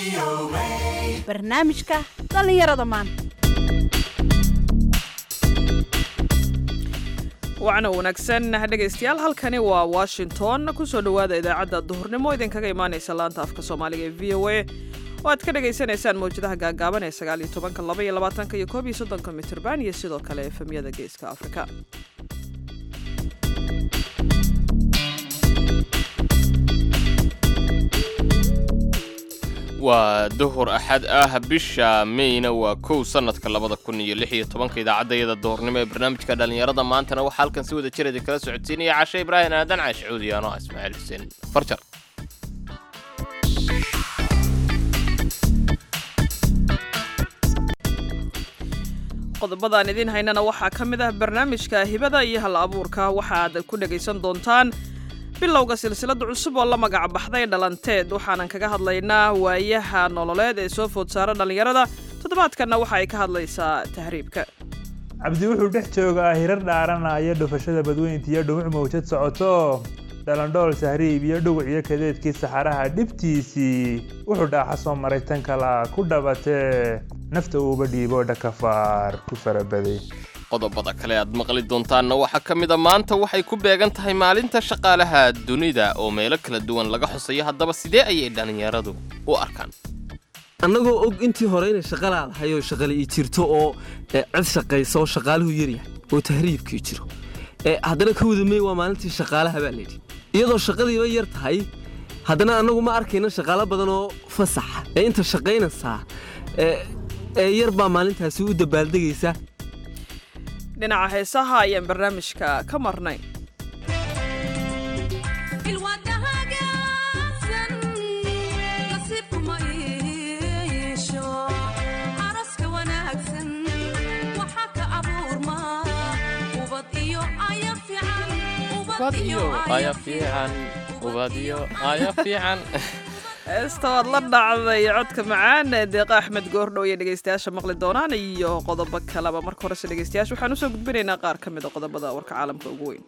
barnaamijka dhallinyarada maanta wacna wanaagsan dhegaystayaal halkani waa washington kusoo dhowaada idaacadda duhurnimo idinkaga imaanaysa laanta afka soomaaliga ee v o a oo aad ka dhagaysanaysaan mawjadaha gaagaaban ee sagaal iyo tobanka laba iyo labaatanka iyo koob iyo soddonka mitirban iyo sidoo kale efemyada geeska afrika waa duhur axad ah bisha meyna waa kow sannadka labada kun iyo lix iyo tobanka idaacaddayada duhurnimo ee barnaamijka dhallinyarada maantana waxaa halkan si wada jir idin kala socodsiinaya cashe ibraahim aadan caash cuudi anoo ismaaciil xuseen farjar qodobadaan idiin haynana waxaa ka mid ah barnaamijka hibada iyo hal abuurka waxaad ku dhagaysan doontaan bilowga silsilada cusub oo la magac baxday dhalanteed waxaanan kaga hadlaynaa waayaha nololeed ee soo food saara dhallinyarada toddobaadkanna waxa ay ka hadlaysaa tahriibka cabdi wuxuu dhex joogaa hirar dhaaranaya dhufashada badweynta iyo dhumuc mawjad socoto dhalandhool sahriib iyo dhuguc iyo kadeedkii saxaraha dhibtiisii wuxuu dhaaxa soo maray tan kala ku dhabatee nafta uuba dhiibo dhakafaar ku farabaday qodobada kale aad maqli doontaanna waxaa ka mid a maanta waxay ku beegan tahay maalinta shaqaalaha dunida oo meelo kala duwan laga xusayo haddaba sidee ayay dhallinyaradu u arkaan annagoo og intii hore inay shaqa laadahay oo shaqale ii jirto oo cid shaqaysa oo shaqaaluhu yaryahay oo tahriibkii jiro haddana ka wadamey waa maalintii shaqaalaha baa layidhi iyadoo shaqadiiba yar tahay haddana annagu ma arkayna shaqaalo badan oo fasaxa ee inta shaqaynaysaa ee yar baa maalintaasi u dabaaldegaysa dhinaca heesaha ayaan barnaamijka ka marnay heesta waad la dhacday codka macaan ee deeqa axmed goordhow iyo dhegaystayaasha maqli doonaan iyo qodobo kaleba marka horese dhegaystayaasha waxaan usoo gudbinaynaa qaar ka mid a qodobada warka caalamka ugu weyn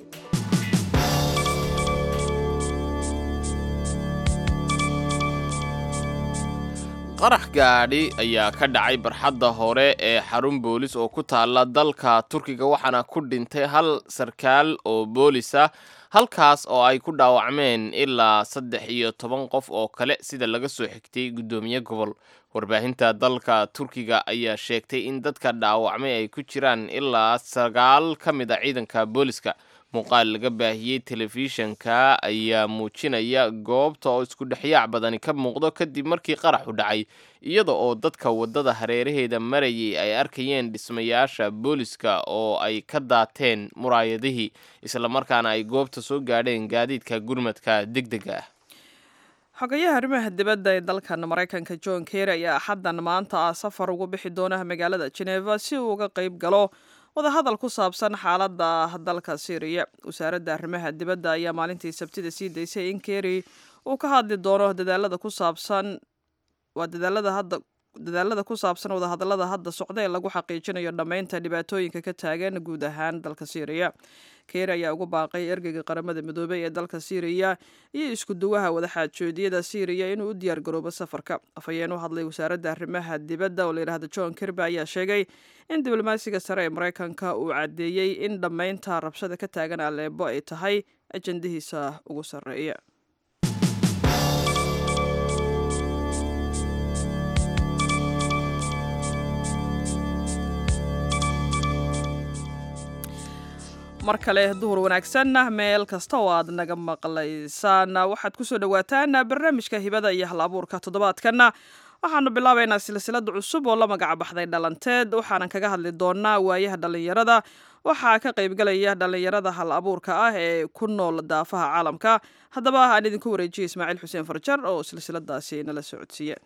qarax gaadhi ayaa ka dhacay barxadda hore ee xarun boolis oo ku taalla dalka turkiga waxaana ku dhintay hal sarkaal oo boolis ah halkaas oo ay ku dhaawacmeen ilaa saddex iyo toban qof oo kale sida laga soo xigtay guddoomiye gobol warbaahinta dalka turkiga ayaa sheegtay in dadka dhaawacmay ay ku jiraan ilaa sagaal ka mid a ciidanka booliska muuqaal laga baahiyey telefishanka ayaa muujinaya goobta oo isku dhexyaac badani ka muuqdo kadib markii qaraxu dhacay iyada oo dadka waddada hareeraheeda marayay ay arkayeen dhismayaasha booliska oo ay ka daateen muraayadihii islamarkaana ay goobta soo gaadheen gaadiidka gurmadka degdega ah xogayaha arrimaha dibadda ee dalkan maraykanka john kerry ayaa axaddan maanta ah safar ugu bixi doona magaalada geneva si uu uga qayb galo wadahadal ku saabsan xaaladda dalka syriya wasaaradda arrimaha dibadda ayaa maalintii sabtida sii daysay in kerry uu ka hadli doono dadaalada ku saabsan waa dadaalada hadda dadaalada ku saabsan wadahadallada hadda socda ee lagu xaqiijinayo dhammaynta dhibaatooyinka ka taagan guud ahaan dalka syriya keer ayaa ugu baaqay ergeyga qaramada midoobey ee dalka syriya iyo isku duwaha wadaxaajoodiyada syriya inuu u diyaar garoobo safarka afhayeen u hadlay wasaaradda arrimaha dibadda oo layidhahda john kirby ayaa sheegay in diblomaasiga sare ee maraykanka uu caddeeyey in dhammaynta rabshada ka taagan aleebo ay tahay ajandihiisa ugu sarreeya mar kale duhur wanaagsan meel kasta oo aad naga maqlaysaan waxaad kusoo dhawaataan barnaamijka hibada iyo hal abuurka toddobaadkanna waxaanu bilaabaynaa silsilada cusub oo la magac baxday dhalanteed waxaanan kaga hadli doonaa waayaha dhallinyarada waxaa ka qaybgalaya dhallinyarada hal abuurka ah ee ku nool daafaha caalamka haddaba aan idinku wareejiya ismaaciil xuseen farjar oo silsiladaasi nala socodsiiye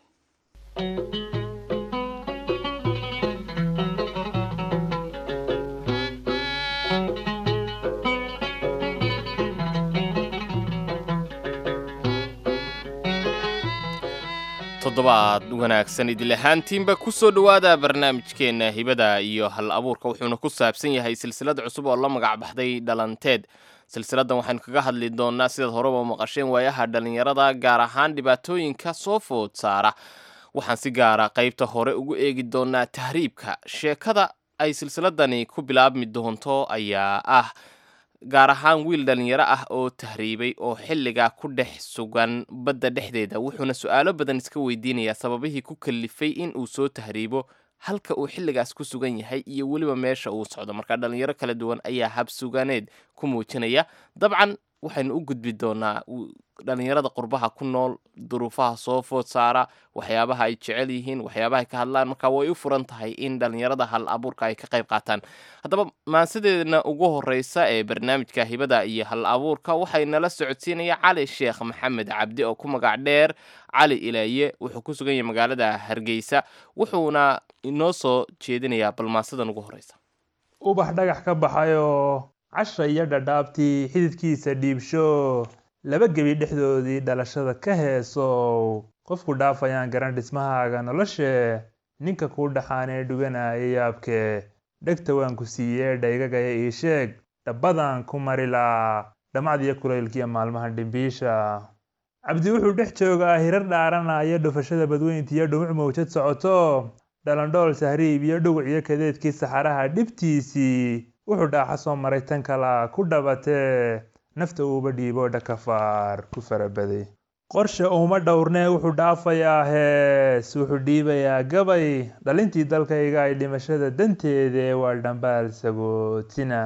toddobaad wanaagsan idil ahaantiinba ku soo dhowaada barnaamijkeenna hibada iyo hal abuurka wuxuuna ku saabsan yahay silsilad cusub oo la magac baxday dhalanteed silsiladan waxaynu kaga hadli doonaa sidaad horeba maqasheen waayaha dhallinyarada gaar ahaan dhibaatooyinka soo food saara waxaan si gaara qaybta hore ugu eegi doonaa tahriibka sheekada ay silsiladani ku bilaabmi doonto ayaa ah gaar ahaan wiil dhallinyaro ah oo tahriibay oo xilligaa ku dhex sugan badda dhexdeeda wuxuuna su-aalo badan iska weydiinayaa sababihii ku kalifay in uu soo tahriibo halka uu xilligaas ku sugan yahay iyo weliba meesha uu socdo marka dhallinyaro kala duwan ayaa habsuganeed ku muujinaya dabcan waxaynu u gudbi doonaa dhallinyarada qurbaha ku nool duruufaha soo food saara waxyaabaha ay jecel yihiin waxyaabaha ay ka hadlaan marka way u furan tahay in dhallinyarada hal abuurka ay ka qayb qaataan haddaba maansideedna ugu horeysa ee barnaamijka hibada iyo hal abuurka waxay nala socodsiinaya cali sheekh maxamed cabdi oo ku magac dheer cali ilaaye wuxuu ku sugan yahay magaalada hargeysa wuxuuna inoo soo jeedinayaa balmaansidan ugu horeysa ubax dhagax ka baxayoo casha iyo dhadhaabtii xididkiisa dhiibsho laba gebi dhexdoodii dhalashada ka heesow qofku dhaafayaan garan dhismahaaga noloshe ninka kuu dhaxaanee dhuganaya yaabke dhegta waan ku siiyee dhaygagaya ii sheeg dhabbadan ku marilaa dhamacdiyo kulaylkiiyo maalmaha dhimbiisha cabdi wuxuu dhex joogaa hirar dhaaranaya dhufashada badweyntiiyo dhumuc mawjad socoto dhalandhool sahriib iyo dhuguc iyo kadeedkii saxaraha dhibtiisii wuxuu dhaaxa soo maray tan kala ku dhabatee nafta uuba dhiiboo dhakafaar ku farabaday qorshe uuma dhowrnee wuxuu dhaafayaa hees wuxuu dhiibayaa gabay dhalintii dalkayga ay dhimashada danteede waa dhambaal sagootina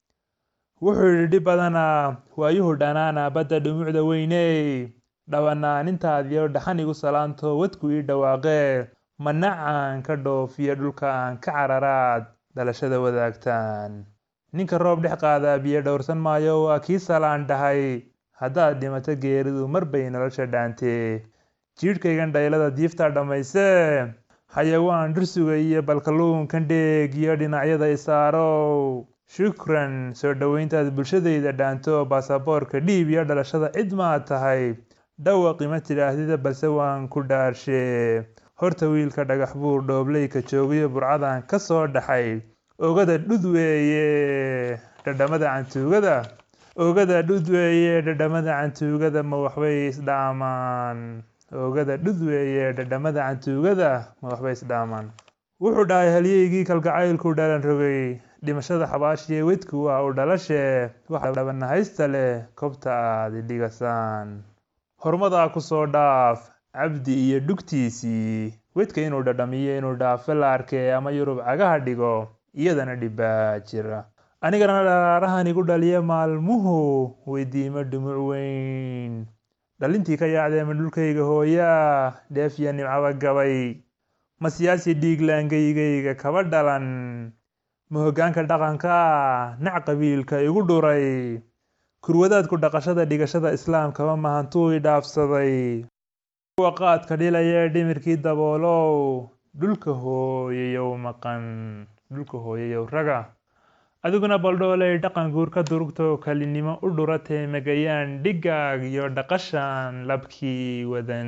wuxuu yidhi dhib badanaa waayuhu dhanaana badda dhumucda weyney dhabanaanintaadiyo dhaxan igu salaanto wadku ii dhawaaqee manacaan ka dhoofiyo dhulka aan ka cararaad dhalashada wadaagtaan ninka roob dhex qaadaa biyo dhowrsan maayo waa kii salaan dhahay haddaad dhimato geeridu mar bay nolosha dhaantee jiidhkaygan dhaylada diiftaa dhammaysee xayawaan dhursuga iyo balkaluunkan dheeg iyo dhinacyada isaarow shukran soo dhoweyntaad bulshadayda dhaanto baasaboorka dhiib iyo dhalashada cid maad tahay dhawaqi ma tidhaahdida balse waan ku dhaarshee horta wiilka dhagax buur dhoobleyka joogayo burcadan ka soo dhaxay ogada dhud weeye dhadhamada cantuugada ogada dhud weeye dhadhamada cantuugada ma waxbay isdhaamaan ogada dhud weeye dhadhamada cantuugada ma waxbay isdhaamaan wuxuu dhahay halyeygii kalgacaylku dhalan rogay dhimashada xabaashiye wedku waa u dhalashee waxa dhabanahaysta leh kobta aad idhigasaan horumadaa ku soo dhaaf cabdi iyo dhugtiisii wedka inuu dhadhamiyo inuu dhaafo la arkee ama yurub cagaha dhigo iyadana dhibbaa jira anigana dharaarahan igu dhaliya maalmuhu weydiimo dhumuc weyn dhalintii ka yaacdee ma dhulkayga hooyaa dheefiya nimcaba gabay ma siyaasi dhiiglaangaygayga kaba dhalan ma hoggaanka dhaqanka nac qabiilka igu dhuray kurwadaadku dhaqashada dhigashada islaamkaba mahantuu i dhaafsaday kuwa qaadka dhilaya ee dhimirkii daboolow dhulka hooyayow maqan dhulka hooyayow raga adiguna baldhooley dhaqan guur ka durugto kalinimo u dhuratee megayaan dhigaag iyo dhaqashan labkii wadan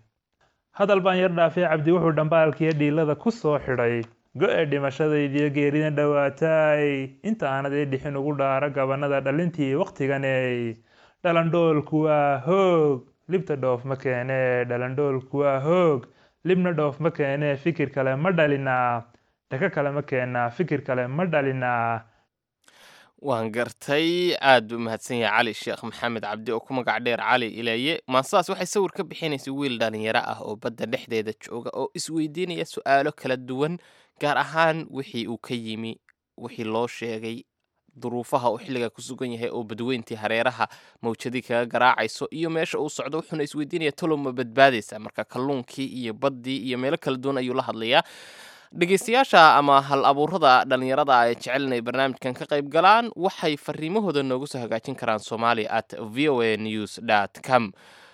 hadal baan yar dhaafay cabdi wuxuu dhambaalkiiyo dhiilada ku soo xidhay go-e dhimashadaydiyo geerida dhowaataay inta aanad ii dhixin ugu dhaaro gabanada dhalintii wakhtiganey dhalandhoolku waa hoog libta dhoof ma keenee dhalandhoolku waa hoog libna dhoof ma keenee fikir kale ma dhalinaa dhaka kale ma keenaa fikir kale ma dhalinaa waan gartay aad buu mahadsan yahay cali sheekh maxamed cabdi oo ku magac dheer cali ilaaye maansidaas waxay sawir ka bixinaysa wiil dhalinyaro ah oo badda dhexdeeda jooga oo isweydiinaya su-aalo kala duwan gaar ahaan wixii uu ka yimi wixii loo sheegay duruufaha uu xilliga ku sugan yahay oo badweyntii hareeraha mawjadii kaga garaacayso iyo meesha uu socdo wuxuuna isweydiinaya talow ma badbaadaysa marka kalluunkii iyo baddii iyo meelo kala duwan ayuu la hadlayaa dhegeystayaasha ama hal abuurada dhalinyarada ay jecel inay barnaamijkan ka qayb galaan waxay fariimahooda noogu soo hagaajin karaan somalia at v o a news dt com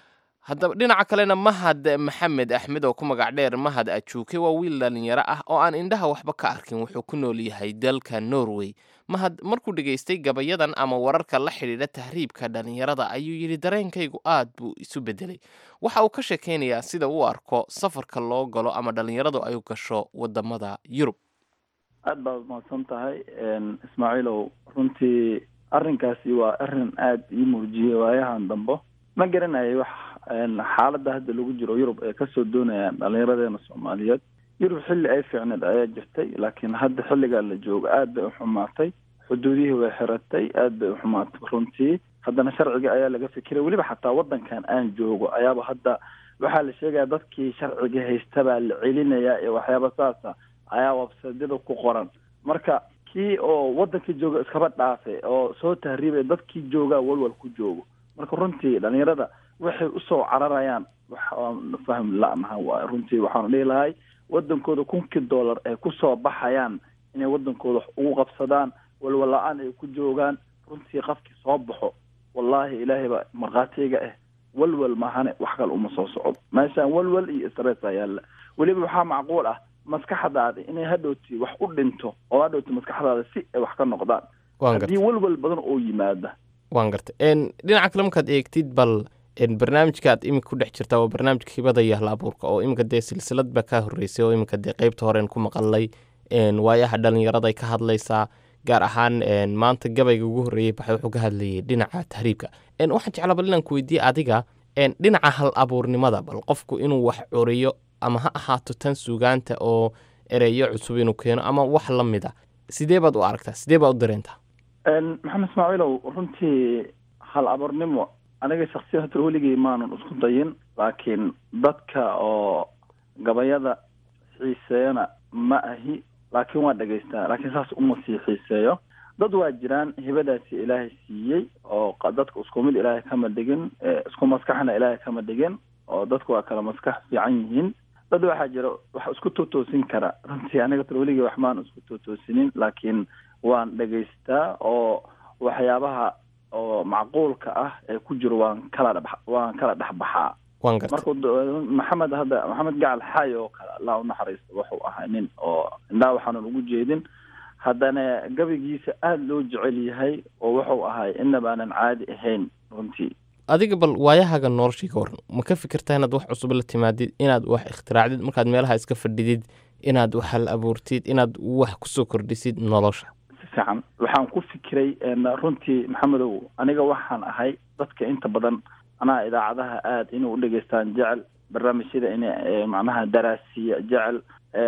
haddaba dhinaca kalena mahad maxamed axmed oo ku magac dheer mahad ajuuke waa wiil dhalinyaro ah oo aan indhaha waxba ka arkin wuxuu ku nool yahay dalka norway mahad markuu dhegaystay gabayadan ama wararka la xidhiidha tahriibka dhalinyarada ayuu yidhi dareenkaygu aad buu isu bedelay waxa uu ka sheekaynayaa sida uu arko safarka loo galo ama dhalinyaradu ay gasho wadamada yurub aad baad mahadsan tahay ismaaciilow runtii arrinkaasi waa arrin aada ii muujiyey waayahan dambo ma garanayay wax xaaladda hadda lagu jiro yurub ay kasoo doonayaan dhallinyaradeena soomaaliyeed yurub xilli ay fiicneed ayaa jirtay laakiin hadda xilligaa la joogo aad bay uxumaatay xuduudihii way xiratay aad bay uxumaatay runtii haddana sharciga ayaa laga fikiray weliba xataa waddankan aan joogo ayaaba hadda waxaa la sheegaya dadkii sharciga haystabaa la celinayaa iyo waxyaaba saasa ayaa websaydyada ku qoran marka kii oo waddankii jooga iskaba dhaafe oo soo tahriibay dadkii joogaa walwal ku joogo marka runtii dhalinyarada waxay usoo cararayaan waxaan fahm la-naha waay runtii waxaanu dhihi lahay wadankooda kunkii dollar ay kusoo baxayaan inay wadankooda wax ugu qabsadaan walwal la-aan ay ku joogaan runtii qafkii soo baxo wallaahi ilaahay baa markhaatiyga ah walwal mahane wax kale uma soo socdo meeshaan walwal iyo stressa yaalla weliba waxaa macquul ah maskaxdaada inay hadhowti wax u dhinto oo hadhowti maskaxdaada si ay wax ka noqdaan haddii walwal badan oo yimaada waan gartay dhinaca kale markaad eegtid bal barnaamijka aad iminka ku dhex jirtaa waa barnaamijka hibada iyo hal abuurka oo iminka dee silsilad baa kaa horreysay oo iminka dee qeybta horeen ku maqalay waayaha dhalinyaraday ka hadlaysaa gaar ahaan maanta gabayga ugu horreeyey baxay wuxuu ka hadlayay dhinaca tahriibka waxaan jeclaa bal inaan ku weydiiye adiga dhinaca hal abuurnimada bal qofku inuu wax curiyo ama ha ahaato tan sugaanta oo ereyo cusub inuu keeno ama wax la mid a sidee baad u aragtaa sidee baad u dareentaa maxamed ismaaciilow runtii hal abuurnimo aniga shaksiyan hata weligay maanan isku dayin laakiin dadka oo gabayada xiiseeyana ma ahi laakiin waa dhegaystaa laakiin saas uma sii xiiseeyo dad waa jiraan hibadaasi ilaahay siiyey oo dadka isku mid ilaahay kama dhigin isku maskaxna ilaahay kama dhigin oo dadku waa kala maskax fiican yihiin dad waxaa jira wax isku tootoosin kara runtii aniga tar weligay wax maan isku tootoosinin laakiin waan dhegaystaa oo waxyaabaha oo macquulka ah ee ku jiro waan kala dh waan kala dhexbaxaa markuu maxamed hadda maxamed gacal xaay oo kale allah unaxariista wuxuu ahaa nin oo indhaa waxaanan ugu jeedin haddana gabaygiisa aada loo jecel yahay oo wuxuu ahay inabaanan caadi ahayn runtii adiga bal waayahaga noloshii ka waran ma ka fikirtaa inaad wax cusub la timaadid inaad wax ikhtiraacdid markaad meelaha iska fadhidid inaad wax hal abuurtid inaad wax kusoo kordhisid nolosha si fiican waxaan ku fikiray runtii maxamedow aniga waxaan ahay dadka inta badan anaa idaacadaha aada inay u dhegeystaan jecel barnaamijyada inay macnaha daraasiya jecel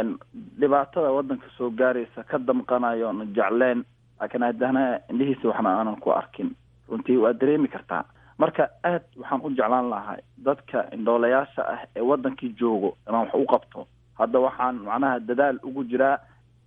dhibaatada waddanka soo gaaraysa ka damqanayo na jecleen laakiin haddana indhihiisa waxna aanan ku arkin runtii waa dareemi kartaa marka aad waxaan u jeclaan lahay dadka indhoolayaasha ah ee waddankii joogo inaan wax u qabto hadda waxaan macnaha dadaal ugu jiraa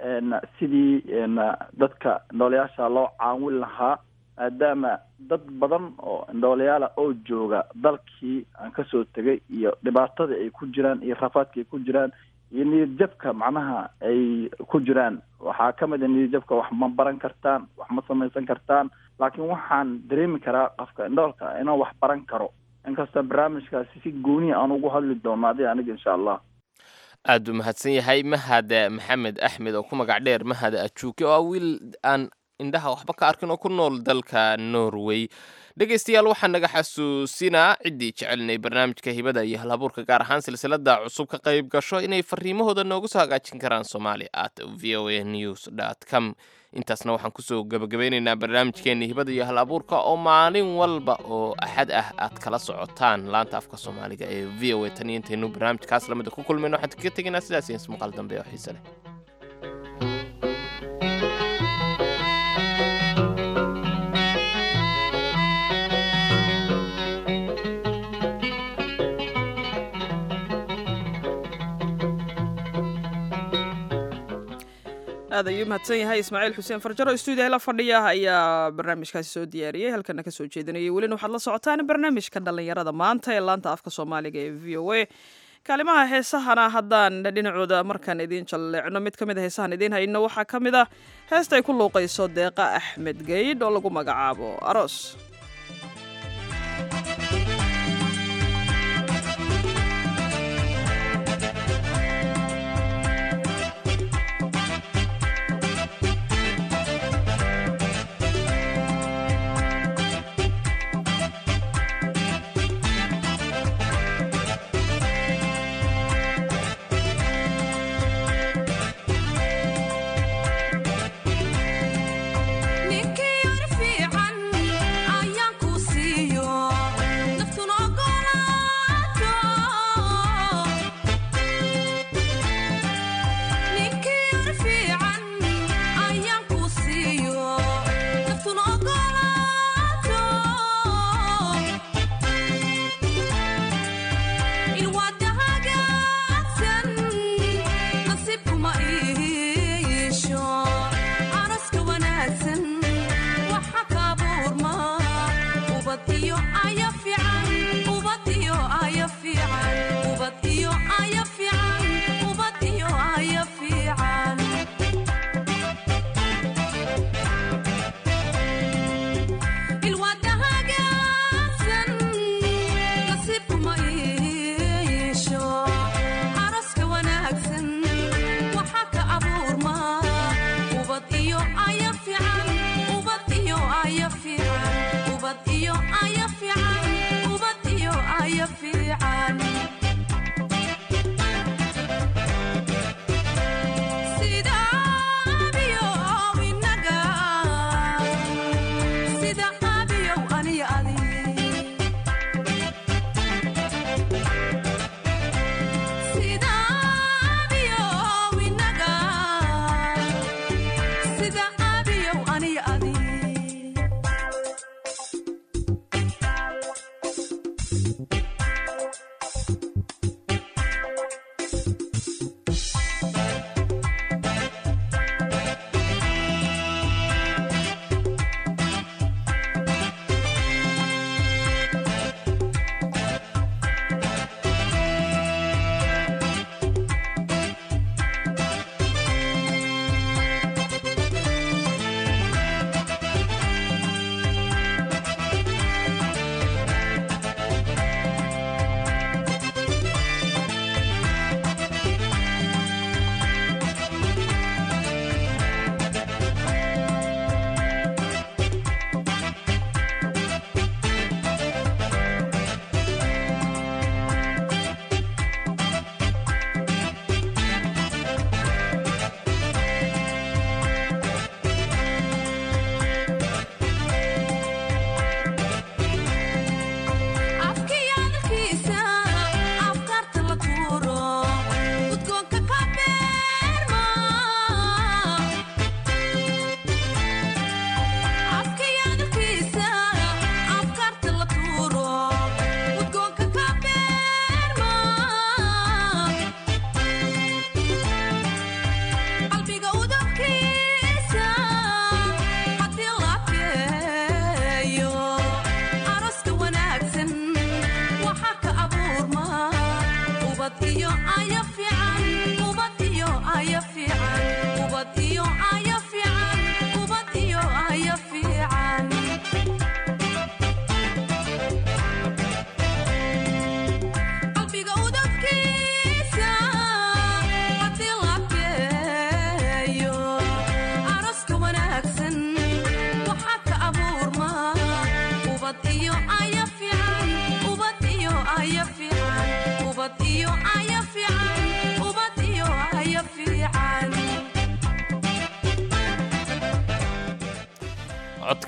sidii dadka indhoolayaasha loo caawin lahaa maadaama dad badan oo indhoolayaala oo jooga dalkii aan kasoo tegay iyo dhibaatada ay ku jiraan iyo rafaadka ay ku jiraan iyo niyadjabka macnaha ay ku jiraan waxaa ka mid a niyadjabka wax ma baran kartaan wax ma samaysan kartaan laakiin waxaan dareemi karaa qofka indhoolka inaan wax baran karo inkasta barnaamijkaasi si gooniya aan ugu hadli doono adi aniga insha allah aad buu mahadsan yahay mahad maxamed axmed oo ku magac dheer mahad ajuuke oo ah wiil aan indhaha waxba ka arkin oo ku nool dalka norway dhegaystayaal waxaa naga xasuusinaa ciddii jecelnay barnaamijka hibada iyo halabuurka gaar ahaan silsilada cusub ka qayb gasho inay fariimahooda noogu soo hagaajin karaan somali at v o a news dt com intaasna waxaan kusoo gabagabeynaynaa barnaamijkeena hibada iyo hal abuurka oo maalin walba oo axad ah aad kala socotaan laanta afka soomaaliga ee v o a tan iyo intaynu barnaamijkaas lamida ku kulmayno waxaan kaga tegaynaa sidaas iyo ismaqal dambe oo xiise leh aad ayuu mahadsan yahay ismaaciil xuseen farjaro stuudiyaha la fadhiya ayaa barnaamijkaasi soo diyaariyey halkana kasoo jeedinayay welina waxaad la socotaan barnaamijka dhallinyarada maanta ee laanta afka soomaaliga ee v o a kaalimaha heesahana haddaan dhinacooda markaan idiin jalleecno mid ka mid a heesahan idiin hayno waxaa ka mid ah heesta ay ku luuqayso deeqa axmed geydh oo lagu magacaabo aroos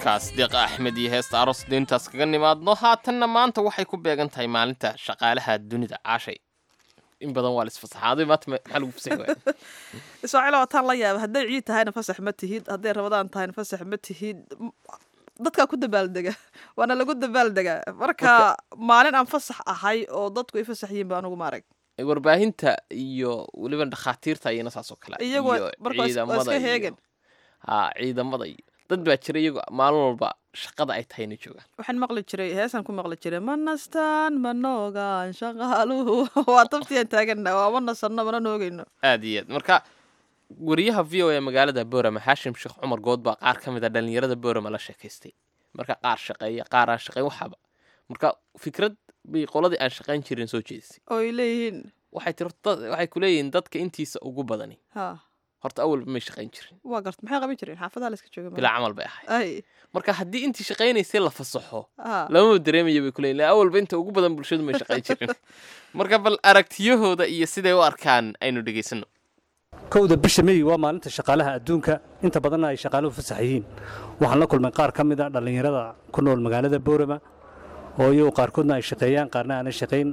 codkaas deeqa axmed iyo heesta aroos diintaas kaga nimaadno haatanna maanta waxay ku beegan tahay maalinta shaqaalaha dunida caashay in badan waa laisfasaxaaday maanta ma- maxaa lagu fasaxi waaya ismaaciil waataan la yaaba hadday ciid tahayna fasax ma tihid hadday rabadaan tahayna fasax ma tihid M- dadkaa ku dabaaldega waana lagu dabaaldegaa marka maalin aan fasax ahay oo dadku ay fasax yihiin ba anugu maarag warbaahinta iyo weliba dhakhaatiirta ayana saas oo kale iyagoo iyo marka waa is- waa iska iyo- heegan haa ciidamada iyo dad baa jira iyagoo maalin walba shaqada ay tahayna joogaan waxaan maqli jiray heesaan ku maqli jiray ma nastaan ma noogaan shaqaaluhu waa tabtiyan taagana waa ma nasanno mana noogayno aad iyo aad marka wariyaha v o e magaalada boorama xaashim sheekh cumar good baa qaar ka mid a dhallinyarada boorama la sheekaystay marka qaar shaqeeya qaar aan shaqeyn waxaba marka fikrad bay qoladii aan shaqayn jirin soo jeedisay oo ay leeyihiin waxay tiri dad- waxay ku leeyihiin dadka intiisa ugu badani ha horta awalba may shaqayn jirin waa garta maxay qaban jireen xaafadaha la iska jooga ma- bilaa camal bay ahayd ay marka haddii intii shaqaynaysay la fasaxo ha lamaba dareemaya bay kuleeyihin "Ilaa awalba inta ugu badan bulshadu may shaqayn jirin marka bal aragtiyahooda iyo siday u arkaan aynu dhegaysano kowda bisha mey waa maalinta shaqaalaha adduunka inta badanna ay shaqaaluhu fasax yihiin waxaan la kulmay qaar ka mid a dhallinyarada ku nool magaalada boorama oo iyagu qaarkoodna ay shaqeeyaan qaarna aanay shaqayn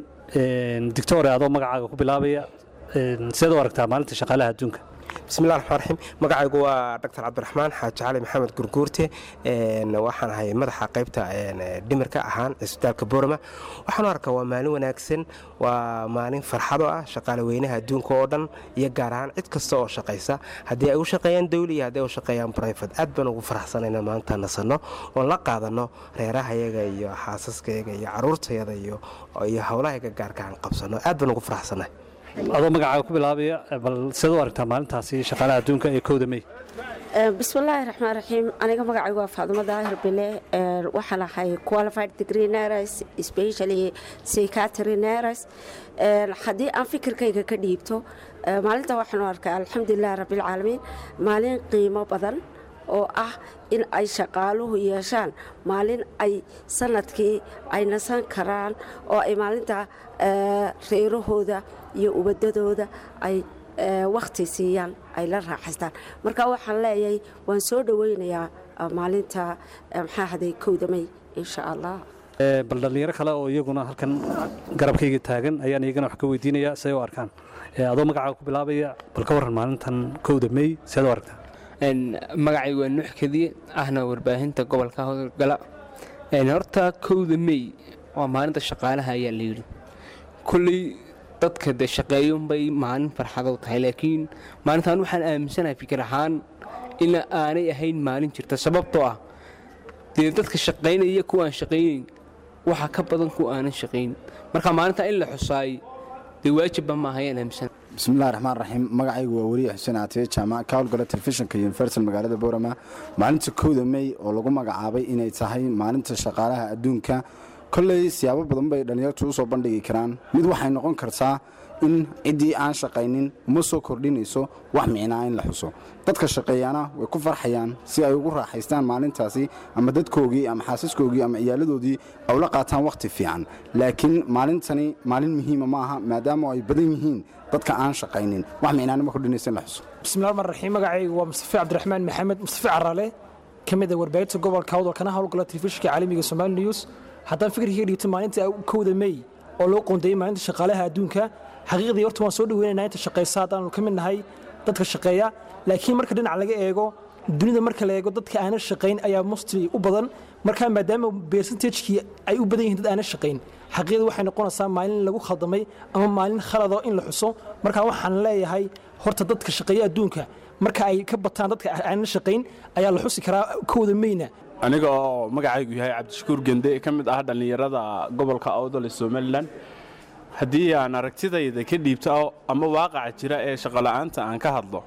dictore adoo magacaaga ku bilaabaya een, sideed u aragtaa maalinta shaqaalaha adduunka bismillahi raxmaan raxiim magacaygu waa dr cabdiraxmaan xaaji cali maxamed gurguurte een, waxaan ahay madaxa qaybta een, dhimirka ahaan cisbitaalka boorama waxaan u arkaa waa maalin wanaagsan waa maalin farxado ah shaqaale weynaha adduunka oo dhan iyo gaar ahaan cid kasta oo shaqaysa haddii ay u shaqeeyaan dawli iyo haddii ay u shaqeeyaan brifate aad baan ugu faraxsanayna maanta nasanno oon la qaadano reerahayaga iyo xaasaskayaga iyo caruurtayada iyo iyo howlahayaga gaarka aan qabsano aad baan ugu faraxsanahay adoo magacaaga ku bilaabaya bal sideed u aragtaa maalintaasi shaqaalaha adduunka ee kowda mey bismillaahi raxmaan raxiim aniga magacaygu waa faadumo daahir bile Ee, waxaan ahay qualified degree nurse especially psychiatry nurse Ee, haddii aan fikirkayga ka dhiibto ee, maalinta waxaan u arkaa alxamdulilah rabbilcaalamiin maalin qiimo badan oo ah in ay shaqaaluhu yeeshaan maalin ay sanadkii ay nasan karaan oo ay maalinta ee, reerahooda iyo ubadadooda ay ee, wakhti siiyaan ay la raaxaystaan marka waxaan leeyahay waan soo dhoweynayaa eh, maalinta eh, maxaa haday kowda may insha allah Ee, bal dhallinyaro kale oo iyaguna halkan garabkayga taagan ayaan iyagana wax ka weydiinayaa siday u arkaan Ee, adoo magacaaga ku bilaabaya bal ka warran maalintan kowda mey sideed u aragtaa Een, magacaygu waa nuux kadiye ahna warbaahinta gobolka howlgala Een, horta kowda mey waa maalinta shaqaalaha ayaa la yidhi kolley dadka de shaqeeyunbay maalin farxadow tahay laakiin maalintan waxaan aaminsanahay fikir ahaan in aanay ahayn maalin jirta sababtoo ah dee dadka shaqaynaya kuwa aan shaqaynayn waxa ka badan kuwa aanan shaqayn marka maalinta in la xusaay dee waajibba maaha ayaan aaminsan bismillahi raxmaan raxiim magacaygu waa weriye xuseen aatiye jaamac ka howlgala telefishinka universal magaalada boorama maalinta kowda mey oo lagu magacaabay inay tahay maalinta shaqaalaha adduunka kolley siyaabo badan bay dhallinyartu usoo bandhigi karaan mid waxay noqon kartaa in ciddii aan shaqaynin uma soo kordhinayso wax micnaa in la xuso dadka shaqeeyaana way ku farxayaan si ay ugu raaxaystaan maalintaasi ama dadkoogii ama xaasaskoogii ama ciyaaladoodii ay ula qaataan wakhti fiican laakiin maalintani maalin muhiima ma aha maadaama ay badan yihiin dadka aan shaqaynin wax micnaana ma kordhinaysa in la xuso bismillahi rahmaan raxiim magacaygu waa mustafe cabdiraxmaan maxamed mustafe carale ka mid a warbaahinta gobolka hawdal kana howlgala telefishinka caalamiga somaali news haddaan fikirkii dhiibto maalinta kowda mey oo loo qoondeeyey maalinta shaqaalaha adduunka xaqiiqdii horta waan soo dhaweynaynaa inta shaqaysa haddaanu ka mid nahay dadka shaqeeya laakiin marka dhinac laga eego dunida marka la eego dadka aanan shaqayn ayaa mostly u badan marka maadaama percentagekii ay u badan yihiin dad aanan shaqayn xaqiiqda waxay noqonaysaa maalin lagu khaldamay ama maalin khalado in la xuso marka waxaan leeyahay horta dadka shaqeeya adduunka marka ay ka bataan dadka aanan shaqayn ayaa la xusi karaa kowda meyna aniga oo magacaygu yahay cabdishakuur gende ka mid ah dhallinyarada gobolka awdal ee somalilan haddii aan aragtidayda ka dhiibto ama waaqaca jira ee shaqola'aanta aan ka hadlo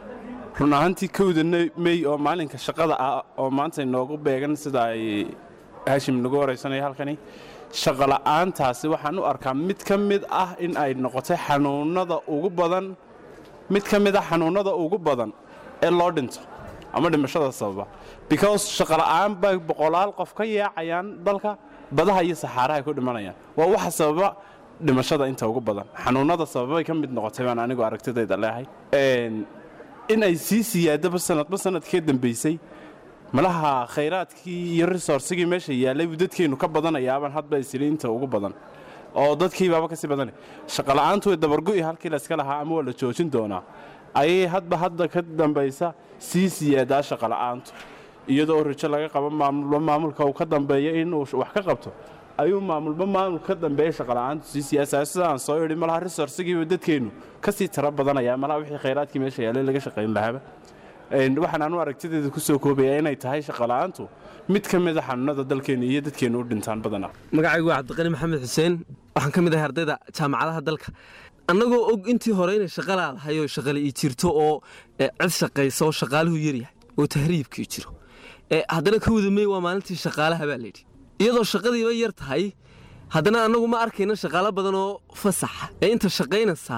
run ahaantii kowda mey oo maalinka shaqada ah oo maanta inoogu beegan sida ay haashim nagu horaysanaya halkani shaqola'aantaasi waxaan u arkaa mid ka mid ah in ay noqotay xanuunada ugu badan mid ka mid ah xanuunada ugu badan ee loo dhinto ama dhimashada sababa because shaqola'aan bay boqolaal qof ka yaacayaan dalka badaha iyo saxaaraha ku dhimanayaan waa waxa sababa dhimashada inta ugu badan xanuunada sababay ka mid noqotay baan anigu aragtidayda leehay in ay sii siyaadaba sanadba sanadkee dambaysay malaha khayraadkii iyo resourcigii meesha yaallay buu dadkeennu ka badanayaabaan hadba isiliinta ugu badan oo dadkiibaaba kasii badanay shaqola'aantu way dabargu'i halkii layska lahaa ama waa la joojin doonaa ayay hadba hadda ka dambaysa sii siyaadaa shaqola'aantu iyadoo rajo laga qabo maamulba maamulka uu ka dambeeya inuu wax ka qabto ayuu maamulba maamul ka dambeeya shaqola'aantu sii siyaasaya sida aan soo idhi malaha resourcigiiba dadkeennu kasii tara badanaya malaha wixii khayraadkii meesha yaallay laga shaqayn lahaaba waxaan anu aragtideeda kusoo koobaya inay tahay shaqola'aantu mid ka mid a xanuunada dalkeenna iyo dadkeennu u dhintaan badanaa magacaygu waa cabdiqani maxamed xuseen waxaan ka mid ahay ardayda jaamacadaha dalka annagoo og intii hore inay shaqa laadahay oo shaqale ii jirto oo cid shaqaysa oo shaqaaluhu yaryahay oo tahriibkii jiro haddana ka wadamey waa maalintii shaqaalaha baa layidhi iyadoo shaqadiiba yar tahay haddana annagu ma arkayna shaqaalo badan oo fasaxa ee inta shaqaynaysaa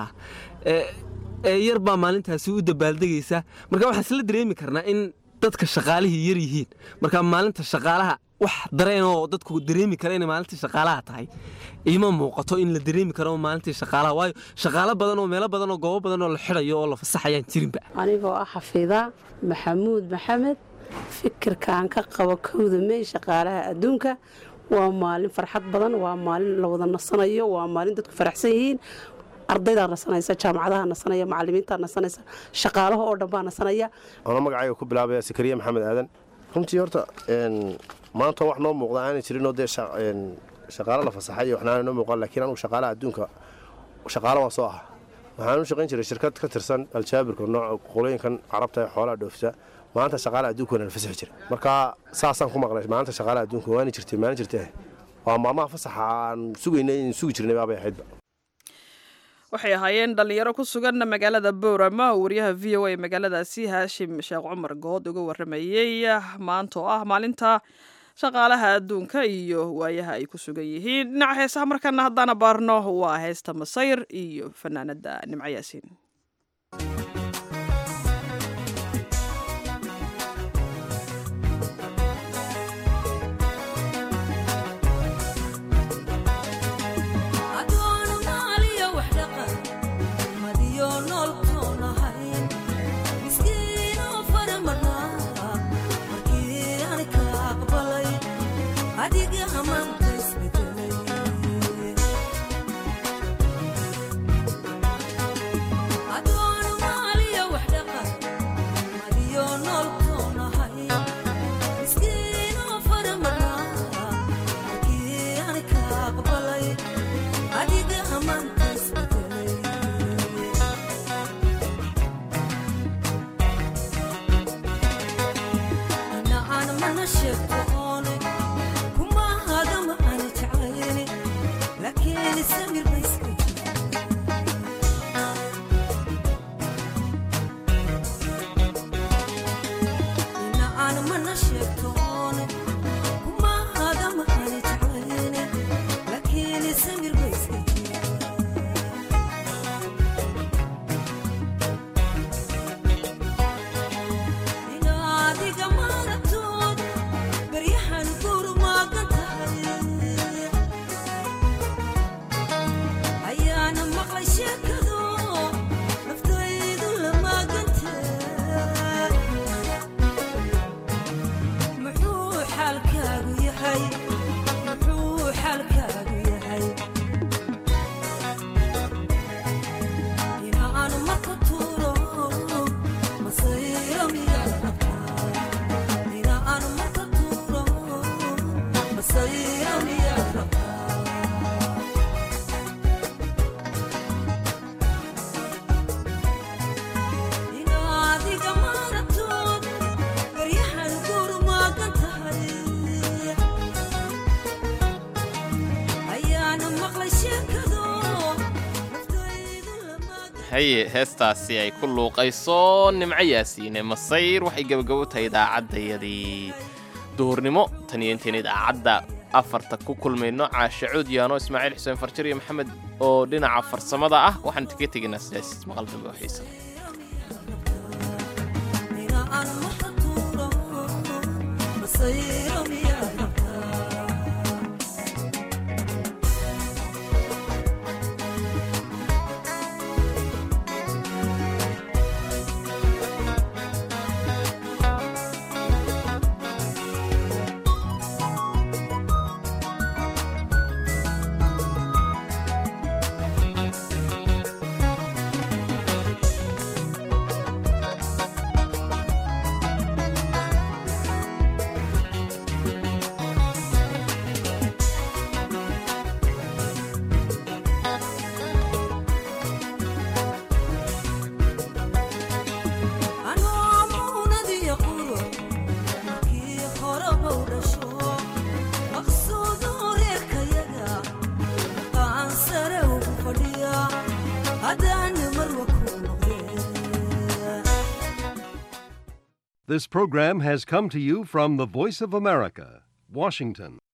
ee yar baa maalintaasi u dabaaldegaysa marka waxaan isla dareemi karnaa in dadka shaqaalihii yar yihiin marka maalinta shaqaalaha wax dareen oo dadku dareemi kara inay maalintii shaqaalaha tahay ima muuqato in la dareemi karo maalintii shaqaalaha waayo shaqaalo badan oo meelo badan oo goobo badan oo la xidhayo oo la fasaxayaan jirinba anigoo ah xafiida maxamuud maxamed fikirkaan ka qabo kowda mey shaqaalaha adduunka waa maalin farxad badan waa maalin la wada nasanayo waa maalin dadku faraxsan yihiin ardaydaa nasanaysa jaamacadaha nasanaya macalimiintaa nasanaysa shaqaalaha oo dhan baa nasanaya anoo magacayga ku bilaabaya sakariya maxamed aadan runtii horta maanta wax noo muuqda aanay jirinoo dee shaqaalo la fasaxay waxnaana noo muuqan laakiin anugu shaqaalaha adduunka shaqaalo waan soo aha waxaan u shaqayn jiray shirkad ka tirsan aljaabirka nooca qolooyinkan carabta ee xoolaha dhoofisa maanta shaqaalaha adduunka waana la fasaxi jiray marka saasaan ku maqlay maanta shaqaalaha adduunka waana jirtay maalin jirtay waa maalmaha fasaxa aan sugaynay in sugi jirnay baabay ahaydba waxay ahaayeen dhallinyaro ku sugan magaalada boorama oo wariyaha v o a magaaladaasi haashim sheekh cumar good uga waramayey maanta oo ah maalinta shaqaalaha adduunka iyo waayaha ay ku sugan yihiin dhinaca heesaha markaana haddaana baarno waa heesta masayr iyo fanaanada nimco yaasiin haye heestaasi ay ku luuqayso nimco yaasiine masayr waxay gebagabo tahay idaacaddayadii duhurnimo tan iyo intayn idaacadda afarta ku kulmayno caashe cuudyaano ismaaciil xuseen farjir iyo maxamed oo dhinaca farsamada ah waxaan kaga tegaynaa sidaas maqal dambe oo xiisa This program has come to you from the Voice of America, Washington.